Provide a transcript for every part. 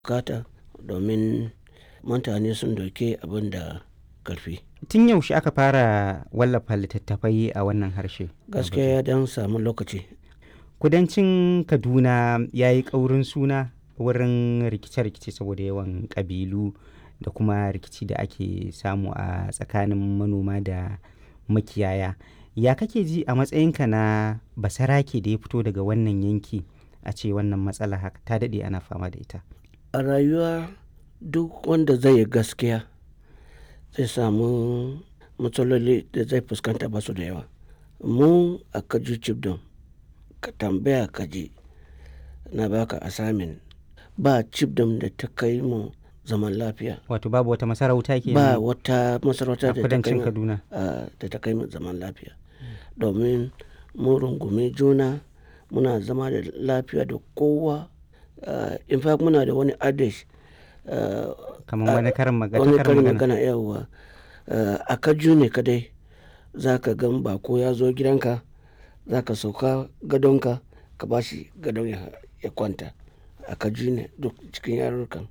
bukata domin mutane sun doke abin da karfi Tun yaushe aka fara wallafa littattafai a wannan harshe? gaskiya ya dan samu lokaci Kudancin Kaduna ya yi ƙaurin suna wurin rikice-rikice saboda yawan ƙabilu da kuma rikici da ake samu a tsakanin manoma da makiyaya. Ya kake ji a matsayinka na basarake da ya fito daga wannan yanki a ce wannan matsala haka ta daɗe ana fama da ita? a rayuwa duk wanda zai yi gaskiya zai samu matsaloli da zai fuskanta ba su da yawa mu a kaju cibdon ka tambaya kaji na baka assignment ba cibdon da ta kai mu zaman lafiya Wato babu wata masarauta ke ba wata masarauta a da ta kai kudancin mu Kaduna. a- da ta kai mu zaman lafiya domin mu rungumi juna muna zama da lafiya da kowa Uh, in fact muna da wani adage uh, Kamar wani karin magana. wani karin karin magana. magana yawa uh, a kaju ne kadai za ka gan bako ya zo gidanka za ka sauka gadonka ka ba shi gadon ya, ya kwanta a kaju ne duk cikin yarurrukan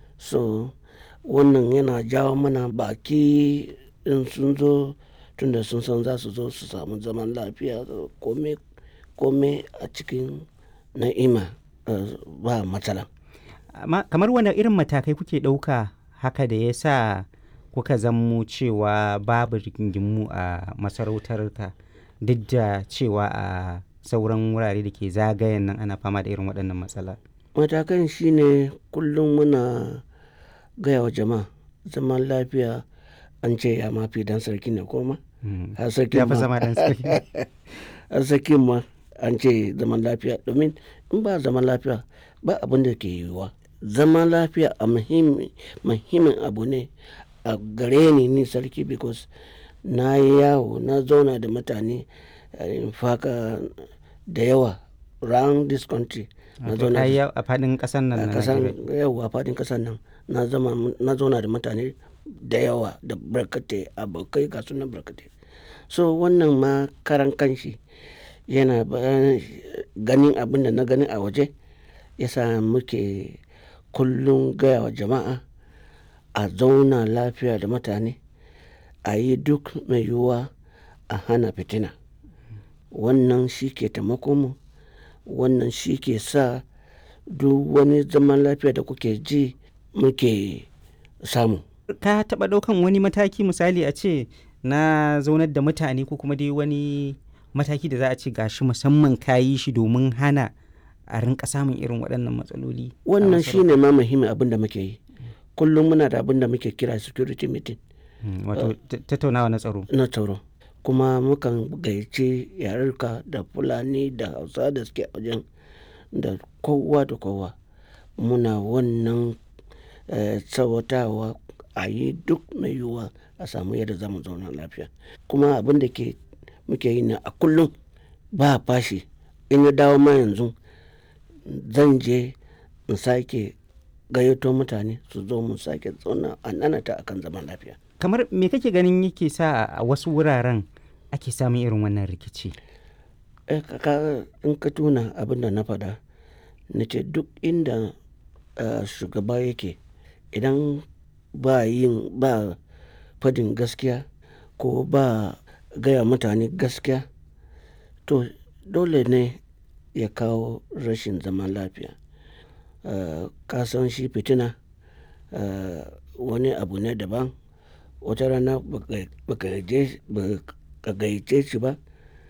so wannan yana jawo mana baki in sun zo tunda sun san za su zo su samu zaman lafiya kome kome a cikin na'ima uh, ba matsala Amma kamar wani irin matakai kuke ɗauka haka da ya sa kuka zammo cewa babu rigingimu a masarautarka duk da cewa a sauran wurare da ke zagayen nan ana fama da irin waɗannan matsala. matakan shine kullum muna gaya wa jama'a zaman lafiya an ce ya mafi dan sarki ne koma Mm. har sarki Ya fi ma zama ɗan sarki. har sarki ma an ce zaman lafiya domin in ba zaman lafiya ba abin da ke yiwuwa zaman lafiya a muhimmi- muhimmin abu ne a gare ni ni sarki because na yi yawo na zauna da mutane eh, in faka da yawa round this country na Wato zauna ka da yi a faɗin ƙasar nan a na kasan Najeriya. yau a fadin kasan nan na zama na zauna da mutane da yawa da barkatai abokai ga sunan barkatai so wannan ma karan kanshi yana ba- ganin abin da na gani a waje yasa muke kullum gaya wa jama'a a zauna lafiya da mutane a yi duk mai yiwuwa a hana fitina wannan shi ke taimako mu wannan shi ke sa duk wani zaman lafiya da kuke ji muke samu Ka taɓa ɗaukan wani mataki misali a ce na zaunar da mutane ko kuma dai wani mataki da za a ce gashi musamman ka yi shi domin hana a rinka samun irin waɗannan matsaloli. a wannan masarautar? shi ne ma muhimmin abin da muke yi kullum muna da abin da muke kira security meeting Mm, Wato ta- tattaunawa na tsaro. na tsaro kuma mukan gayyace yarurka da fulani da hausa da suke a wajen da kowa da kowa muna wannan eh, tsawatawa a yi duk mai yiwuwa a samu yadda za mu zauna lafiya kuma abin da ke muke yi na a kullum ba fashi in ya dawo ma yanzu zan je in sake gayyato mutane su zo mu sake zauna a nanata akan zaman lafiya Kamar me kake ganin yake sa a wasu wuraren ake samun irin wannan rikici? Eh, ka- ka- in ka tuna abin da na faɗa na ce duk inda eh, shugaba yake idan ba yin ba fadin gaskiya ko ba gaya mutane gaskiya to dole ne ya kawo rashin zaman lafiya Eh, ka san shi fitina eh, wani abu ne daban wata rana baka- baka je- baka gayyace shi ba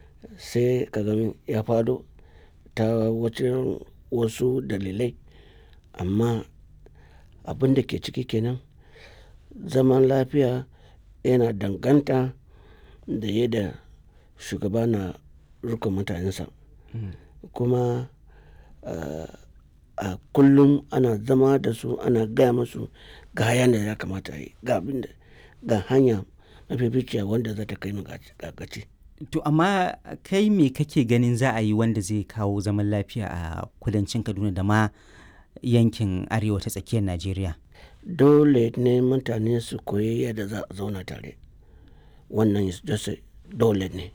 sai ka gani ya fado ta wacin wasu dalilai amma abin da ke ciki kenan zaman lafiya yana danganta da yadda shugaba na rika mutanensa kuma uh, a kullum ana zama da su ana gaya musu ga yadda ya kamata a yi ga abin da ga hanya mafificiya wanda za ta kai mu ga ga gaci To amma kai me kake ganin za a yi wanda zai kawo zaman lafiya a kudancin Kaduna da ma yankin arewa ta tsakiyar Najeriya? dole ne mutane su koyi yadda za a zauna tare wannan is just a- dole ne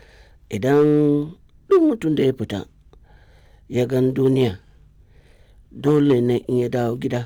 idan duk mutum da ya fita ya gan duniya dole ne in ya dawo gida